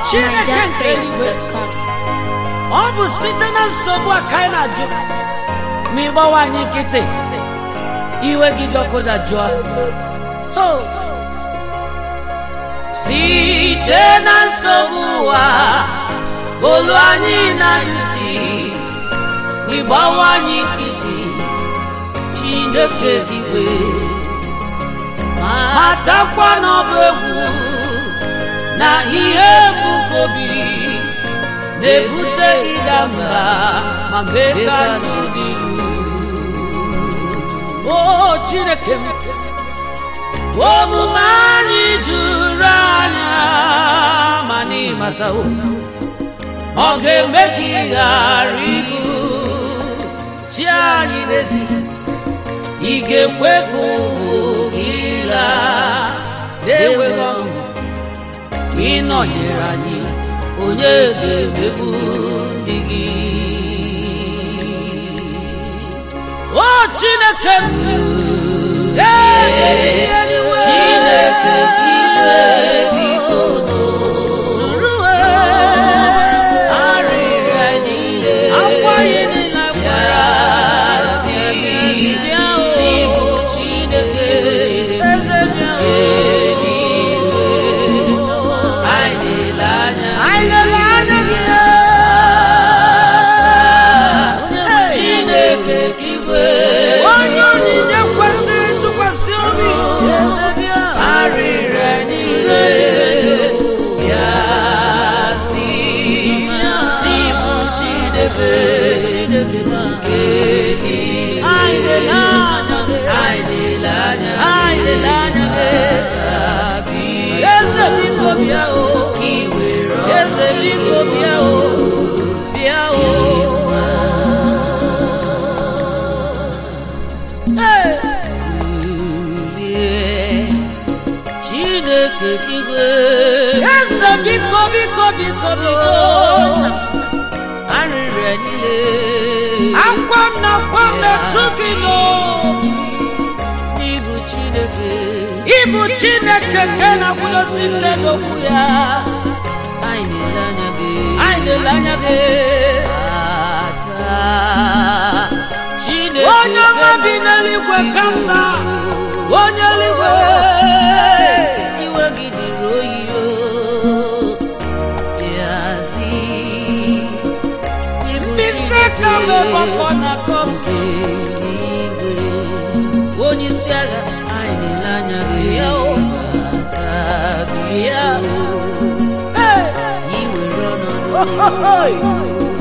chineke nke eluigwe NigerPraise.com. ọ bụ site na nsogbu a ka anyị na-ajụ ma ịgbawa anyị nkịtị iwe gị dọkụda jụọ Ho! site na nsogbu ụwa olu anyị na-ajụsi ịgbawa anyị nkịtị chineke dịwe matakwa n'ọbụ egwu na ihe mbukobi na-ebute ịda mba ma mee ka ndụ dị o chineke m omume anyị juru anya ma n'ịmatawo ọ ga-eme ka ị ghara ibu chi anyị n'ezi ị ga-ekwe ka ụmụ gị laa na-enweghị ọṅụ ị nọnyere anyị onye ga-emegbu ndị gị o chineke m ee, chineke iwe biko nụrụwe arịrịa niile akwa ihe niile bịara si n'ịbụ chineke eze bịa anyị na-ele anya anyị na-ele anya gị chineke ka igwe onye onyinye kwesịrị ntụkwasị obi arịrịa niile ya si n'ịbụ chineke chineke nke anyị na-ele anya anyị na-ele anya anyị na-ele anya tabi eze biko bịa o ka i were eze biko bịa o bịa o Hey! Kulie, chineke kigwe eze biko biko biko biko arịrịa niile akwa m na akwa m na-etu gị n'obi n'ịbụ chineke ịbụ chineke nke na-akwụdosi ike n'okwu ya anyị na-ele anya gị anyị na-ele anya gị taa chineke onye ọma bi n'eluigwe kasa onye eluigwe iwe gị dịrị oyi o yazi mkpịsị ka m gbakọ na akọ nke eluigwe onye isi agha anyị na-ele anya gị ya o bata bịa i were ọnọdụ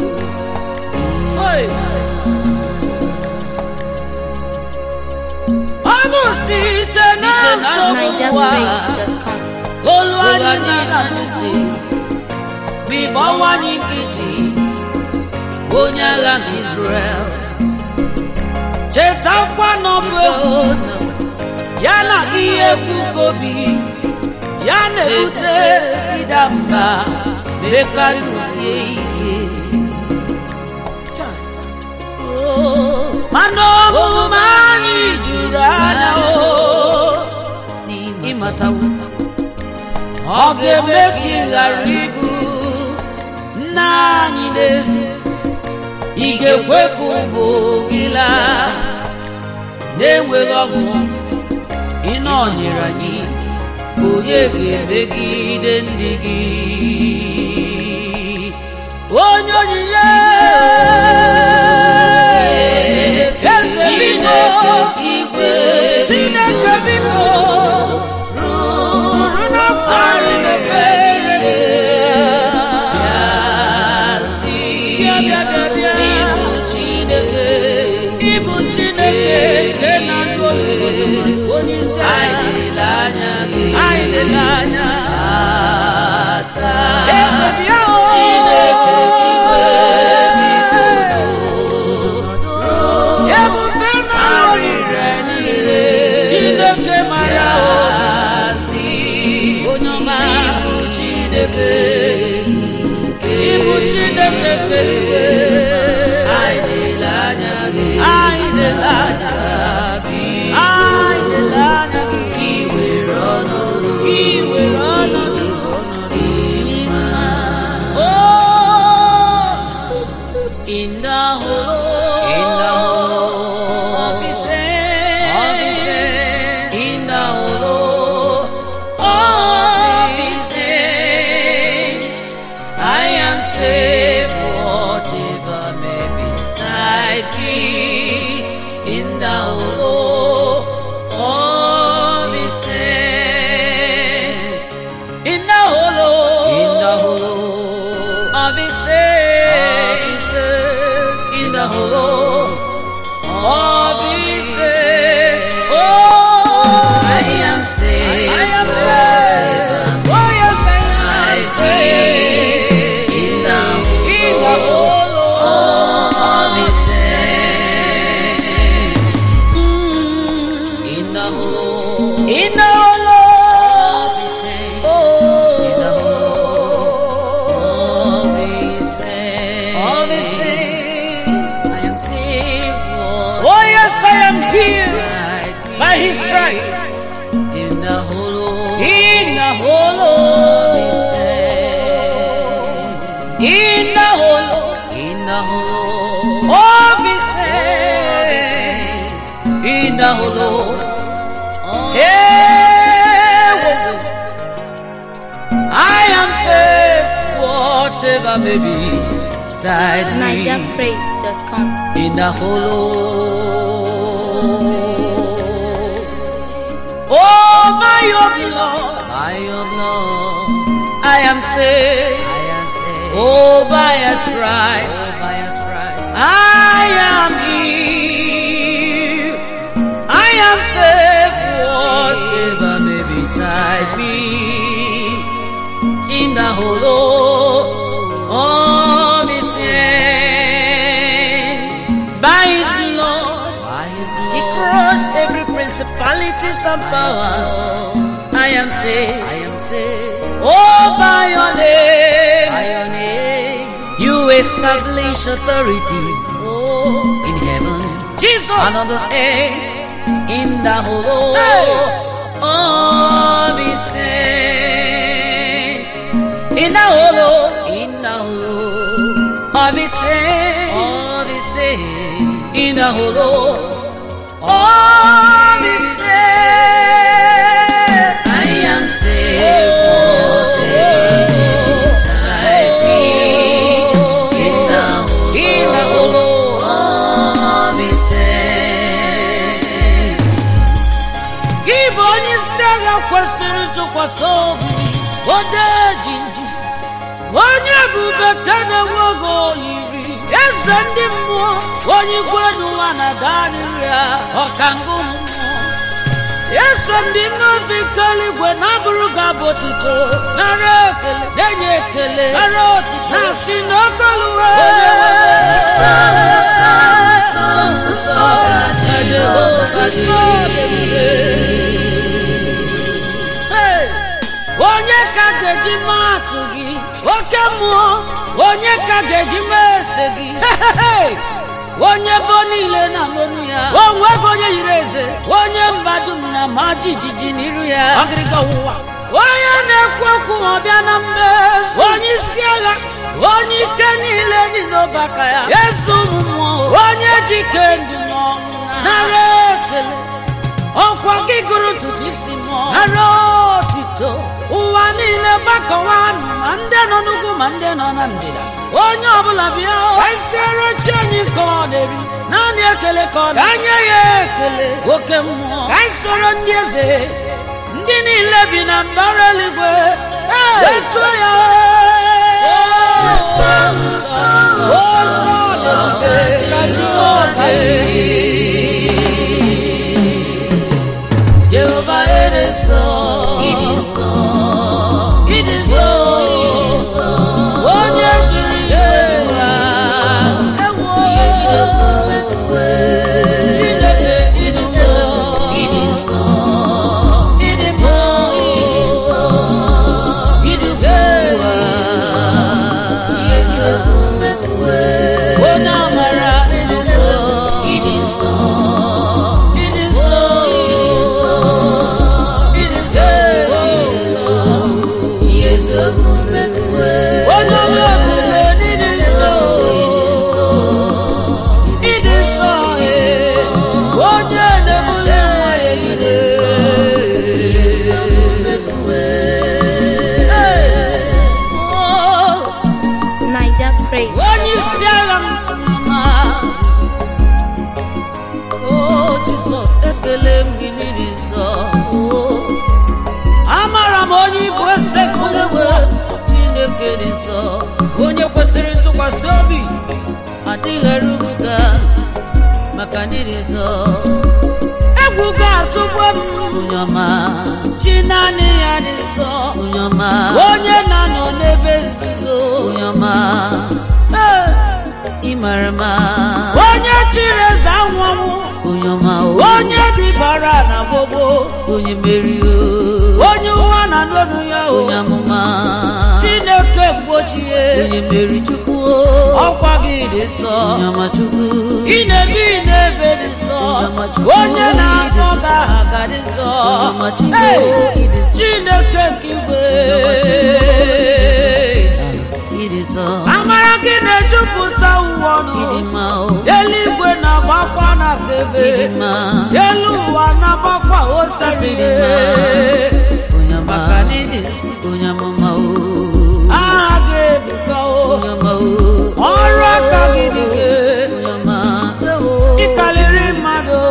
ọ bụ site na nsogbu ụwa NigerPraise.com. olu anyị na-adụsi bịgbawanye nkịtị onye agha nke Israel chetakwa n'ọbụ egwu ya na ihe kwukobi ya na-ebute ịda mba mee karịsie ike mana omume anyị juru anya o ịmatawo ọ ga-eme ka ị ghara ibu nna anyị n'ezi ị ga-ekwe ka ụmụ gị laa na-enweghị ọṅụ ị nọnyere anyị onye ga-emegide ndị gị onye onyinye Chineke igwe Chineke biko rụrụ na mkparị n'ebere ya si bịa bịa bịa ịbụ Chineke ịbụ Chineke nke na-adụ onye isi anyị na-ele anya gị anyị na-ele anya taa eze bịa o Chineke igwe biko ebube na arịrịa niile chineke mara si onye ọma ịbụ chineke ịbụ chineke kere anyị na-ele anya gị anyị na-ele anya anyị na-ele anya gị ka i were ọnọdụ ka i were holo of his saves. Oh, I am saved. I am saved. Oh, yes, I am saved. In the In the holo of His saints. In the holo in the holo of His saints. In the oh, holo of His saints. of his saves. I am saved, Lord. Oh, yes, I am healed Right by his stripes. In the holo In the holo, of His saints. in the holo In the holo of his saves. In the holo. Hey, I am saved, whatever may be. Tide me NigerPraise.com. in the hollow. Oh, my oh, Lord, I am Lord. I am saved. I am saved. Oh, by a stripes, by His stripes. I am healed. I am saved, whatever may betide me. In the hollow of His hands, by His blood, By His He blood. crushed every principalities and powers. I am saved. I am saved. Oh, by your name, By your name. you establish authority. Oh, in heaven Jesus, and on the earth. in the hollow Hey! of His saints, in the hollow In the hollow of His saints, of His saints. in the hollow of His saints. I am saved. Whatever betide me. In the in the hollow hollow of His saints. gị bụ onye isi agha kwesịrị ntụkwasị obi ode jinji onye ebube ka na-enwe oge oyiri eze ndị mmụọ onye igwe n'ụwa na-ada n'ihu ya ọkangụ mmụọ eso ndị mmazi keligwe na-abụrụ gị abụ otito nara ekele na-enye ekele nara otito na-asị n'okoluwe Hey! onye ka ga-eji maa atụ gị oke mmụọ onye ka ga-eji mee ese gị Hey! onye bụ niile na n'onu ya onwego onye yiri eze onye mba dum na ma jijiji n'iru ya ọgịrịga ọwụwa onye na-ekwu okwu ma ọ bịa na mmezu onye isi agha onye ike niile dị n'obe aka ya eze ụmụ mmụọ onye ji ike ndụ n'ọnwụ nara ekele ọkwa gị gụrụ ntutu isi mụọ nara otito ụwa niile gbakọwa nụ ma ndị nọ n'ugwu ma ndị nọ na ndịda onye ọbụla bịa ka isiere chi anyị ka ọ na-eri naanị ekele ka ọ na anya ya ekele oke mmụọ ka anyị soro ndị eze ndị niile bi na mbara eluigwe etuo ya Nsọ, nsọ, nsọ dị ebube ka Jehova dị. Jehovah it is so. It is so. It is so. Onye jiri ewa. Ewo. Chineke, it is so. It is so. It is so. It is ewa. Onye amara, it is so. It is so. It is so. It is ewa. Yes, omume kwe. Onye ọma ebube, it is so. It is so. Onye na-ebuli nwa ya ire. Oh. NigerPraise. onye isi agha m mma o jizọs ekele m gị n'iri nsọ o. amara m onye ibu ese kulewe chineke dị nsọ onye kwesịrị ntụkwasị obi adịghị erubuga maka ndị dị nsọ egwu ga-atụgbu m onye ọma chi naanị ya dị nsọ onye ọma onye na-anọ n'ebe nzuzo onye ọma Ee, ị mara mma onye chiri eze anwụ anwụ onye ọma onye dịbara na gbogbo onye meri onye ụwa na n'ọnụ ya onye amụma chineke mgbochie onye meri chukwu ọkwa gị dị nsọ onye ọma chukwu ị na-ebi n'ebe dị nsọ onye na-akpọ gị aha ga dị nsọ Hey, chineke nke igwe amara gị na-ejupụta ụwa ọnụ eluigwe na-agbakwa na kebe elu ụwa na-agbakwa osisi maka na ịdị nsọ aha gị ebuka o ọrụ aka gị dị gị ịkarịrị mmadụ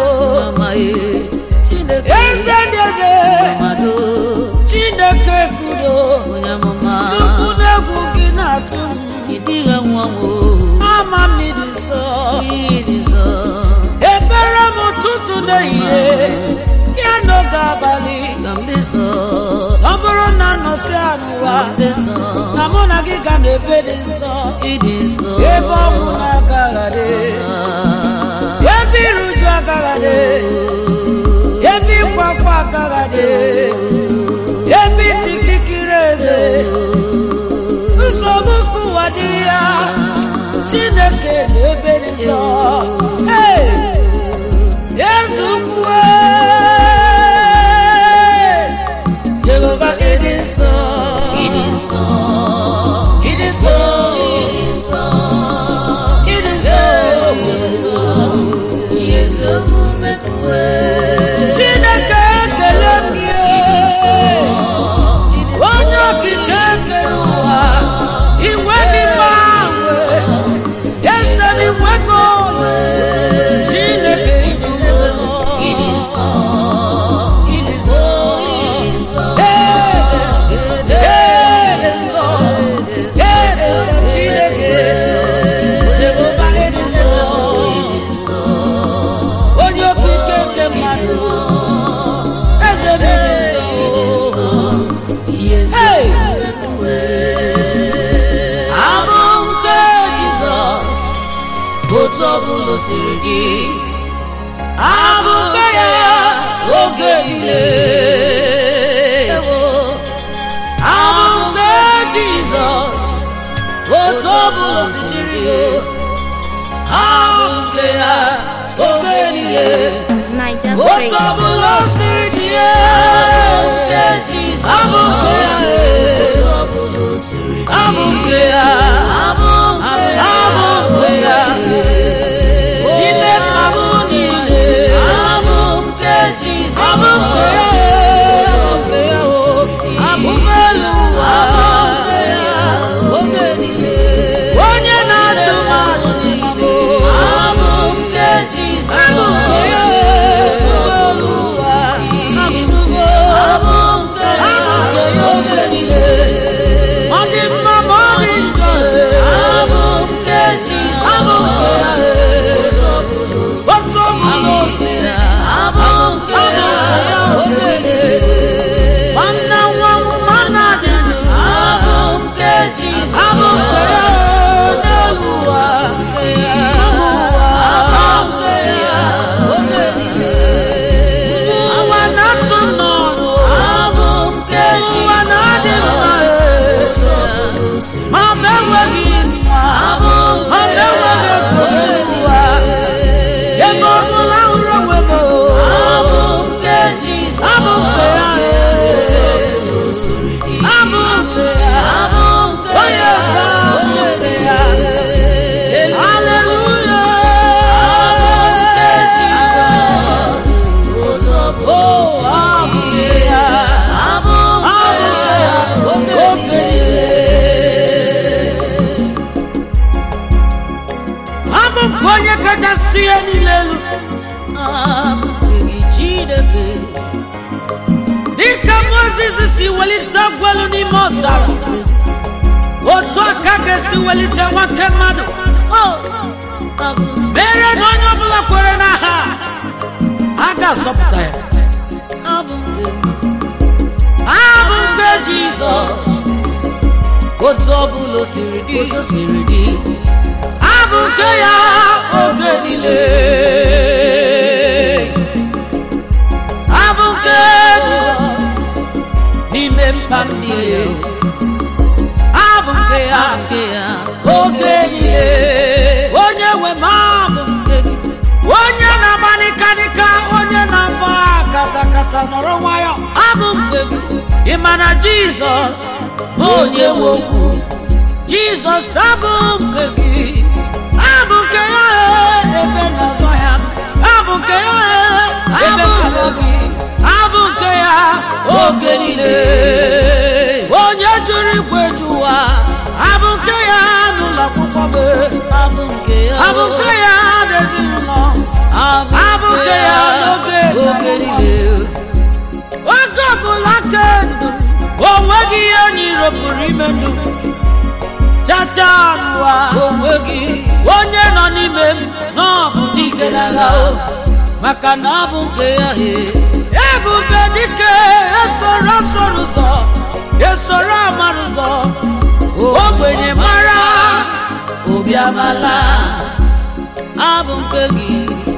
eze dị eze chineke kwudo chukwu na-egwu gị na-atụ m ama m ịdị nsọ ebere m ụtụtụ n'ehihie ya n'oge abalị ọ bụrụ na nọsi n'ụwa na mụ na gị ga na-ebe dị nsọ ebe ọnwụ na-agaghadị ebe iruju agaghadị ebe ịkwakwa agaghadị ebe itikikiri eze nsogbu kụwa dị ya chineke na ebe dị nsọ Hey! Yesu kwue Jehova ịdị nsọ ịdị nsọ ịdị nsọ ịdị nsọ ịdị nsọ Chineke ekele m gị onye okike nke ụwa iwe dị mma eze n'igwe gị Chineke ịdị nsọ ịdị nsọ ịdị nsọ ịdị nsọ ịdị nsọ Chineke Jehova ịdị nsọ onye okike nke mmadụ eze m ịdị nsọ Hey! abụ nke Jizọs otu ọbụla o siri gị abụ nke ya oge niile abụ nke Jizọs otu ọbụla o siri gị abụ nke ya oge niile Niger otu Praise. ọbụla o siri dị ya abụ nke ya abụ nke ya abụ nke ya n'ime abụ niile abụ nke Jizọs abụ nke ya abụ nke ya abụ elu ụwa abụ nke ya oge niile onye na-achụ m achụ abụ nke Jizọs abụ nke ya elu ụwa abụ nke ya oge niile ọ dị mma ma ọ dị njọ abụ nke Jizọs abụ nke ya otu ọbụla o si abụ nke ya oge niile nwanne nwa nwụma na-adị ndụ abụ nke Jizọs abụ nke ya n'elu ụwa nke ya ụwa abụ nke ya oge niile ụwa na-atụ n'ọnụ abụ nke Jizọs ụwa na-adị mma ma ọ bụ enweghị mma ma ọ bụ enweghị ekpere ụwa ebe ọbụla hụrụ onwe m abụ nke Jizọs abụ nke ya abụ nke ya onye eze abụ nke ya haleluya abụ nke Jizọs oh abụ nke ya abụ nke ya oge niile abụ nke onye kachasị ihe niile elu abụ nke gị Chineke dịka Mozis si welite agwelu n'ime ọzara otu aka ga-esi welite nwoke mmadụ o mere na onye ọbụla kwere n'aha a ga-azọpụta ya abụ nke jizọs otu ọbụla o siri dị otu siri dị abụ nke ya oge niile abụ nke jizọs n'ime mkpa m niile abụ nke ya nke ya oge niile onye nwe m abụ nke gị onye na-agba nịkanịka onye na-agba katakata nọrọ nwayọ abụ nke gị ị ma na jizọs bụ onye nwe okwu jizọs abụ nke gị abụ nke ya ebe na-azọ ya abụ nke ya ebe nke gị abụ nke ya oge niile onye jụrụ ikwe ju ụwa abụ nke ya n'ụlọ akwụkwọ bụ abụ nke ya abụ nke ya n'ezinụlọ abụ nke ya n'oge oge niile oge ọbụla ke ndụ o nweghị ihe onye iro pụrụ ime ndụ chacha n'ụwa onwe gị onye nọ n'ime m n'ọbụ dike n'agha o maka na abụ nke ya he ebube dike esoro soro ụzọ esoro amara ụzọ ogbenye mara obi amala abụ nke gị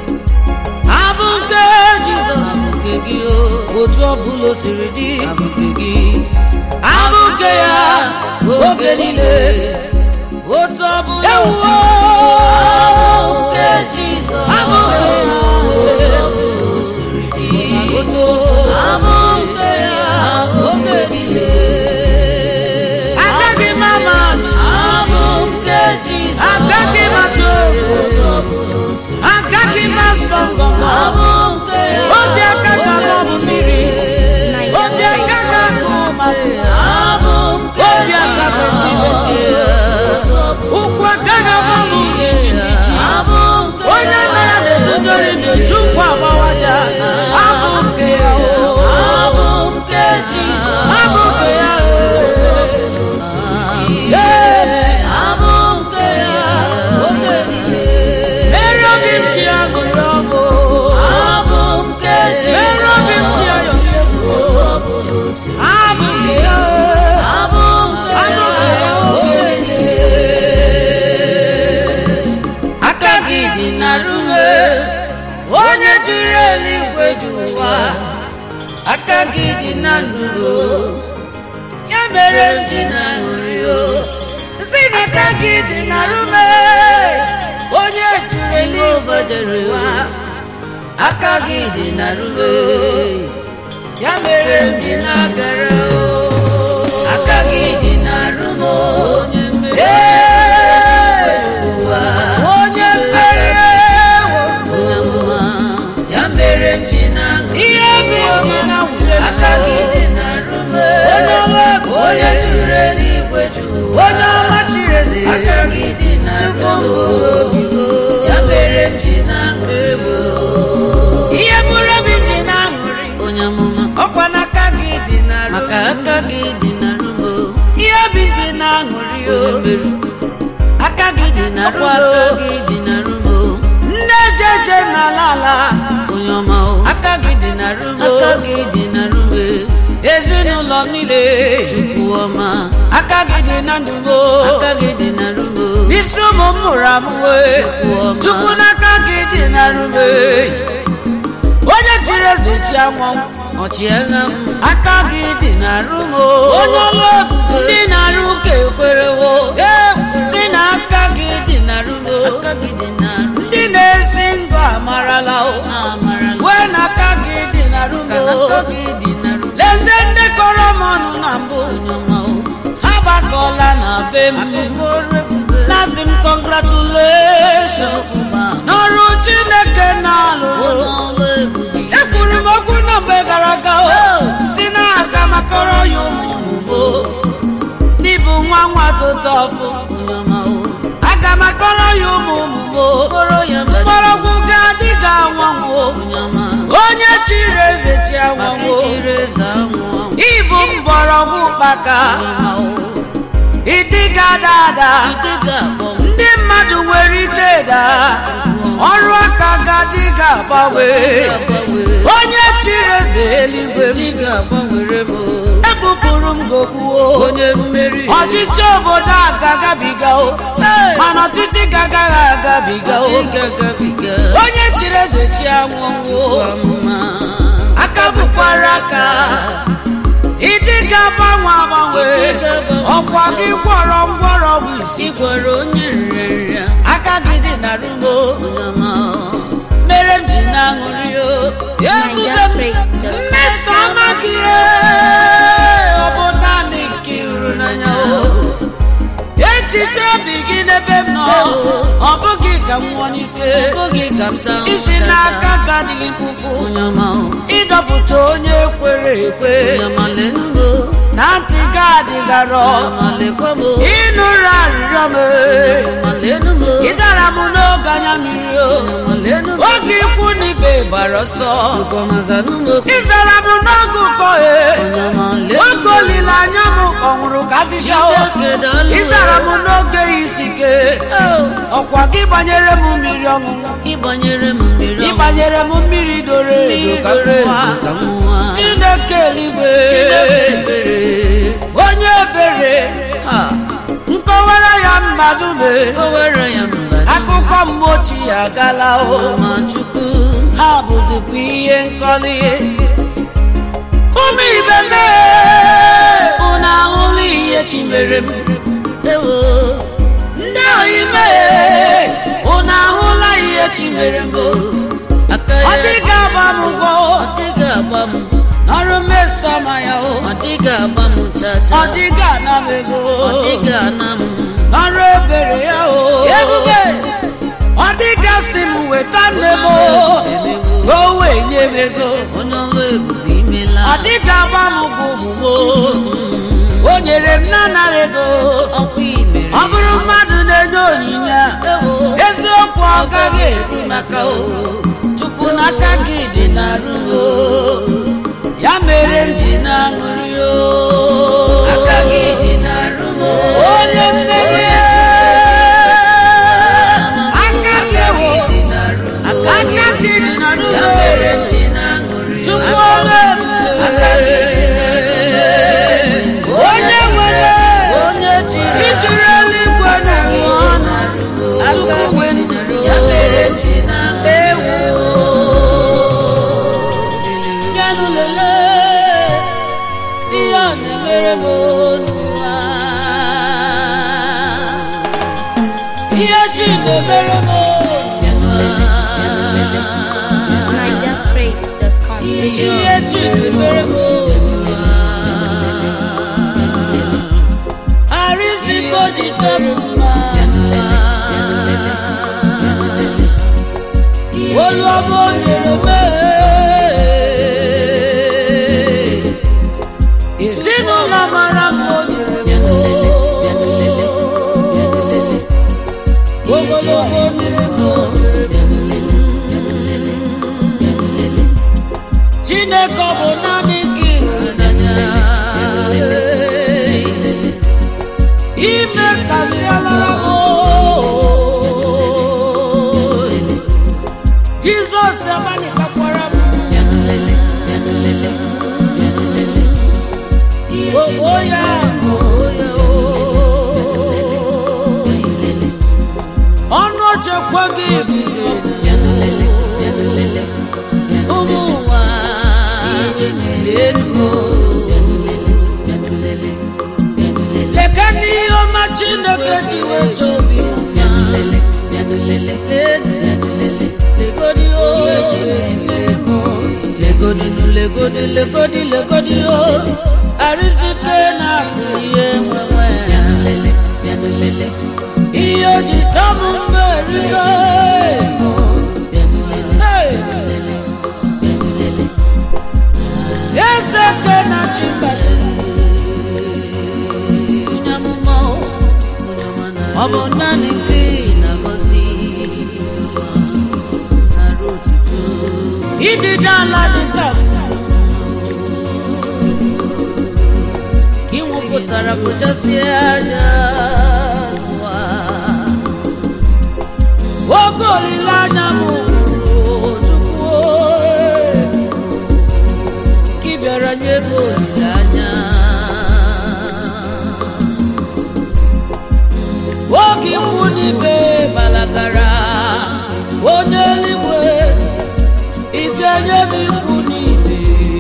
abụ nke jizọs abụ nke gị o otu ọbụla o siri dị abụ nke gị abụ nke ya oge niile otu ọbụla Ewo! o siri dị, abụ nke Jizọs Abụ nke ya. otu ọbụla o siri dị otu abụ nke ya oge niile agaghị m ama abụ nke Jizọs agaghị m atụ egwu otu ọbụla o siri agaghị m asọ ngọngọ abụ nke ya obi aka ga-alụ ọbụ mmiri obi aka ga-akụ mmadụ abụ nke obi aka ga-eti eti otu ọbụla ụkwụ aka ga-agbanwe ijiji abụ nke onye aka ya na-edudori na-eju nkwa agbawaja abụ nke ya o abụ nke Jizọs abụ nke ya o Ee, abụ nke ya oge niile mere obi m ji aṅụrị ọṅụ abụ nke mere obi m ji Jizọs ayọrị egwu otu ọbụla o siri abụ nke ya o abụ nke abụ nke ya oge niile aka gị dị na rume onye jiri eluigwe ju ụwa aka gị dị na ndụ ya mere m ji na aṅụrị o si na aka gị dị na rume onye jiri eluigwe jere ụwa aka gị dị na rume ya mere m ji na-agara o aka gị dị na rume onye mmeri ụwa onye mmeri ya mere m ji na-aṅụ ihe bụ ji na nwule aka gị dị na rume onye ọla egwu onye juru eluigwe ju ụwa onye ọma chiri eze aka gị dị na rume ya mere m ji na-aṅụ egwu ihe bụrụ obi ji na-aṅụrị onye amụma ọkwa n'aka gị dị na maka aka gị dị na rume ihe bi ji na-aṅụrị o onye mmeri aka gị dị na ọkwa rume aka gị dị na rume nne jeje n'ala ala onye ọma o aka gị dị na rume aka gị dị na rume ezinụlọ m niile chukwu ọma aka gị dị na ndụgo aka gị dị na rume n'isi ụmụ m mụrụ amụwe ọma. chukwu n'aka gị dị na rume onye chiri eze chi anwụ ọchịagha m aka gị dị na rumo onye ọlụ ebube ndị na-arụ ụka ekwerewo si na aka gị dị na rumo aka gị dị na ndị na-esi ndụ amarala o amara wee na aka gị dị na ka rumo aka gị dị na rume lezie ndị kọrọ m ọnụ na mbụ onye ọma o ha gbakọla na be m akụkọ ọrụ ebube na-asị m congratulations ọma n'ọrụ chineke na-alụ onye ọlụ ebube ekwuru m okwu na mgbe gara aga o si na aga makọrọ ya ụmụ n'ịbụ nwa nwa tụtụ ọfụ onye ọma o aga makọrọ ya ụmụ ụmụ kpọrọ ya mgbọrọgwụ ga-adị ga anwanwo onye ọma onye chiri eze chi maka anwanwo ejiri eze anwụ anwụ ịbụ mgbọrọgwụ kpaka onye ọma o ịdịga dada ide ga-akpọ m ndị mmadụ mmadụ nwere ike daa ọrụ aka ga-adị ga-agbanwe onye chiri eze eluigwe m Ị ga-agbanwere m ebupụrụ m gogbuo onye mmeri ọchịchị obodo a ga-agabiga o mana ọchịchị ga-agaghị agabiga o Ị ga-agabiga onye chiri eze chi anwụnwụ mma aka bụkwara aka ịdị ga-agbanwe agbanwe ọkwa gị gwọrọ ngwọrọ bụ isi ị gwara onye nrịanrịa aka gị dị na rumo Onyama mere m ji na-aṅụrị o ebube m NigerPraise.com. mmeso ọma gị e, ọ bụ naanị nke hụrụ n'anya o echiche obi gị n'ebe m nọ ọ bụghị ka m nwụọ n'ike oge ka m taa isi n'aka ka adịghị mkpụkpụ Onyama ịdọpụta onye kwere ekwe Onyama lenumo na ntị gị adịgarọ Onyama lekwamo ịnụrụ arịrịọ m Onyama lenumo ịzara m n'oge anya mmiri o Onyama lenumo oge ikwu na ibe gbara ọsọ Onyamazanumo ịzara m n'oge ụkọ e Onyama oge lenumo olileanya m ọnwụrụ ka bịa o Chineke daalụ ịzara m n'oge isi ike ọkwa gị banyere m mmiri ọṅụṅụ ịgbanyere m mmiri ọṅụṅụ. ịbanyere m mmiri doro edo ka m Mmiri nwa. ka m nwa. chineke eluigwe Chineke ebere onye ebere ha nkọwara ya mmadụ mee o were ya mba akụkọ mgbe ochie agala o ma Chukwu ha bụzikwa ihe nkọli ụmụ ibe mee unu ahụla ihe chi mere m ewo ndị ohi mee unu ahụla ihe chi mere m aka ọ ya dịghị agba m ụgwọ ọ dịghị agba m n'ọrụ mmeso ma ya o ọ dịghị agba m chacha ọ dịghị ana m ego ọ dịghị ana m n'ọrụ ebere ya o Ebube! ọ dịgasị m weta nne m o ka o wee nye m ego onye ọrụ ebube imela ọ dịga agba m bụ omume o nyere m na-anaghị ego ọkwa imere ọ bụrụ mmadụ na-enye onyinye a, eziokwu ọ gaghị eru maka o tupu n'aka gị dị na ruo ya mere m ji na-aṅụrị o aka gị dị na rumo onye mmeri aka gị wo aka gị dị na ya ruo mere m ji na-aṅụrị tupu ole onye nwere onye chiri ijiri eluigwe na ụwa na aka tupu gị dị na wee ya mere m ji na-aṅụrị bịanụ lelee ihe ọ na-emere m n'ụwa ihe chi na-emere m NigerPraise.com. ihe chi na-emere m arịziko ji chọọ m mma olu ọma o nyere m ezinụlọ mara m o nyere m ogologo mmiri m chineke ọ bụ naanị gị ime kasịalara m jizọs amalitekwara m o ya ọnụ ochekwa gị ụmụ ụwa leka n'ihe ọma chineke ji wee chọọ obi m legodi o legodi legodi legodi legodi o arizike na-abụ ihe nwenwe ihe o ji chọọ m mgbe erigo eze ke na chimbado onye amụma o, ọ bụ naanị gị na-agọzi nara otuto ịdịda ala dị ka m ka ị nwụpụtara pụchasịa aja n'ụwa oke olileanya m Chukwu ị bịara nye m olileanya oge ikwu n'ibe balagara onye eluigwe ife nye m ikwu n'ibe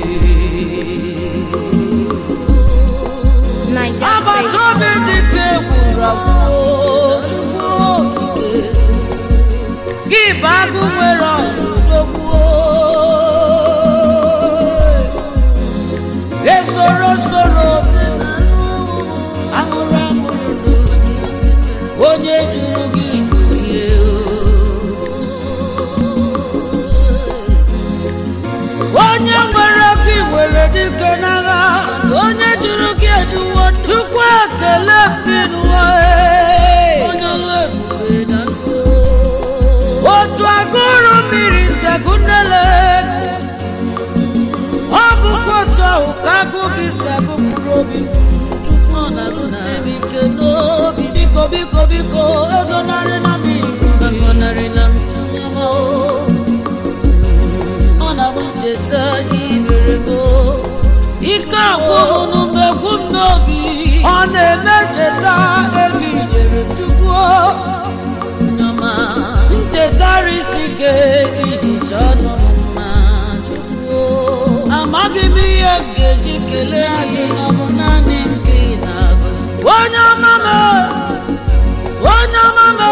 agbata obi dịka egwuru agwụ Chukwu okike gị bụ agụ nwere ọdụdogbuo esoro soro aṅụrụ aṅụrụ onye jụrụ gị jụrụ ihe onye nwere gị nwere dike n'agha onye jụrụ gị ejuwo chukwu ekele gị n'ụwa onye ọlụ ebube na otu agụrụ mmiri segụ nnele ọ bụkwa otu ahụ ka agụ gị segụ mkpụrụ obi tupu ọ na-agụsi m ike n'obi biko biko biko ezonarịla m agọnarịla m chụnyama ọ na-abụ ncheta ibere m ike agwụhụ mgbe egwu m n'obi ọ na-eme cheta ebe nyere chukwu nyama nchetara isi ike iji chọọ nọ m mma chukwu amaghị m ihe m ga-eji kelee ajụ na ọ bụ naanị nke ị na-agọzi onye ọma m onye ọma m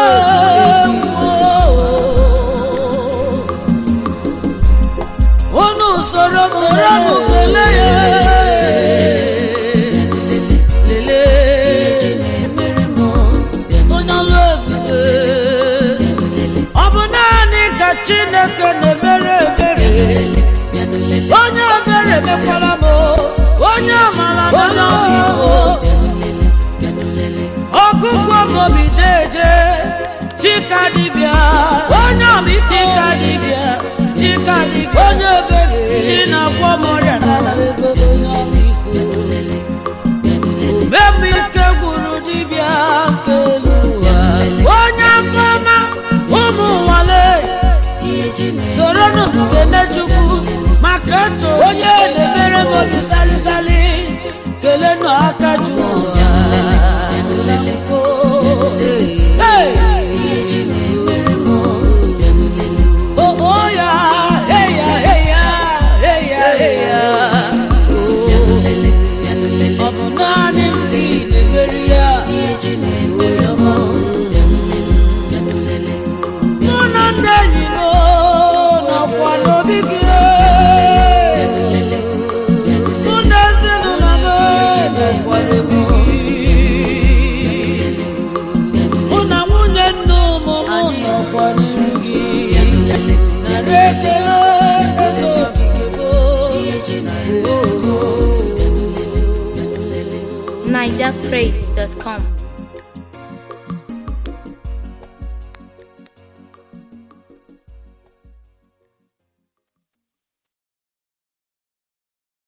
unu soro m soro m kelee ya lelee onye ọlụ ebube ọ bụ naanị ka chineke na-emere ebere onye ebere mekwara m onye amara nana ọgụgụ mobi deje chika dibịa onye ọmị chika dibịa chika dibịa onye ebere chi na-agwọ m ọrịa n'ala ego onye ọmịiko mgbe ike gwuru dibịa nke elu ụwa onye afọ ọma ụmụ nwale soro kene chukwu maka eto onye na-emere m obi salisali kelenụ aka ju ụwa Hey! Oh, oh, ya, hey, ya, hey, ya, hey, ya, hey, ya. Ọ bụ naanị m ka ị na-emeri ya mụ na ndị enyi m nọkwa n'obi gị mụ na ezinụlọ m nọkwa n'obi gị mụ na nwunye nne ụmụ m nọkwa n'iru gị narị ekele eze okike m NigerPraise.com.